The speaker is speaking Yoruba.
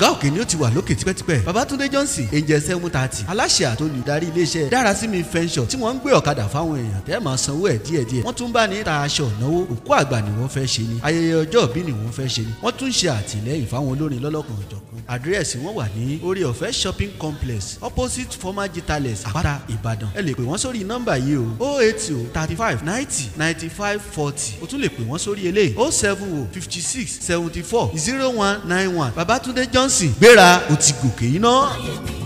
ọ̀gá òkè ni ó ti wà lókè tipẹ́tipẹ́ babatunde johnson angel seven thirty aláṣẹ àtolùdarí iléeṣẹ́ dárasími fẹ́ńsọ̀ tí wọ́n ń gbé ọ̀kadà fáwọn èèyàn tẹ́ máa sanwó ẹ̀ díẹ̀díẹ̀ wọ́n tún bá ní ta aṣọ ìnáwó òkú àgbà ni wọ́n fẹ́ ṣe ni ayẹyẹ ọjọ́ ìbí ni wọ́n fẹ́ ṣe ni wọ́n tún ṣe àtìlẹ́yìn fáwọn olórin lọ́lọ́kan òjọ̀kan àdírẹ́sì wọn wà ní orí ọ̀fẹ́ shopping complex opposite former gitales àpáta ìbàdàn ẹ lè pè wọ́n sórí nọ́mbà yìí o oh eight o thirty five ninety ninety five forty o tún lè pè wọ́n sórí eléyìí oh seven o fifty six seventy four zero one nine one babatunde johnson gbéra o ti gòkè iná.